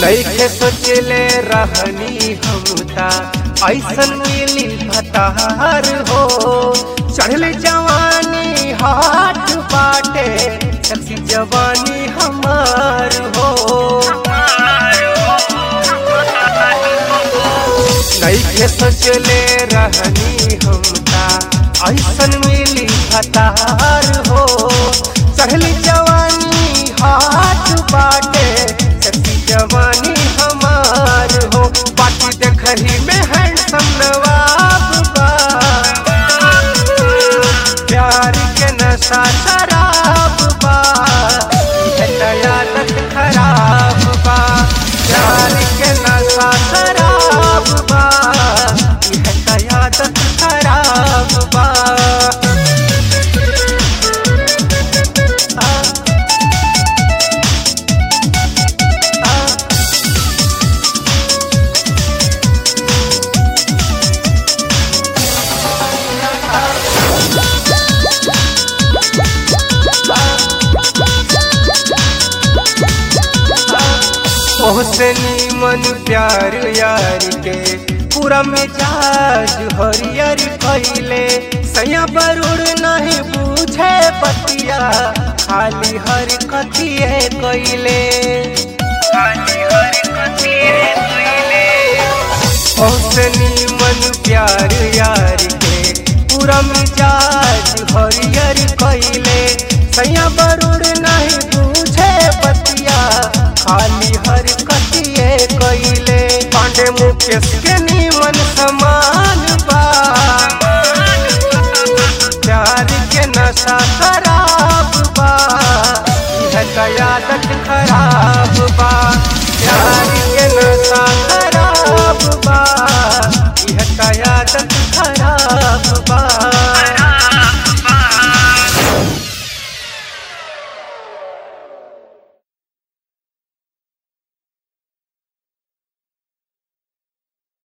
नैखे सोचले रहनी हमता ऐसन मिली भतार हो चढ़ल जवानी हाथ बाटे सखी जवानी हमार हो नैखे सोचले रहनी हमता ऐसन मिली भतार हो चढ़ल जवानी हाथ बाटे सखी जवानी हमार हो बाकी देखही में हैंडसम नवाब बा प्यार के नशा शराब बा यह दयालत खराब बा प्यार के नशा शराब बा यह दयालत खराब बा आ, आ, ओहसनी मन प्यार यार के पूरा मिजाज हरियर कैले सैया बरूर नहीं बूझे पतिया खाली हर कथिए कैले ओहसनी मन प्यार यार के पूरा मिजाज हरियर कैले सैया बरूर नहीं बूझे पतिया खाली हर कटिए कैले पांडे मुकेश के नीमन समान बा प्यार के नशा खराब बा यह कयादत खराब बा प्यार के नशा खराब बा यह कयादत खराब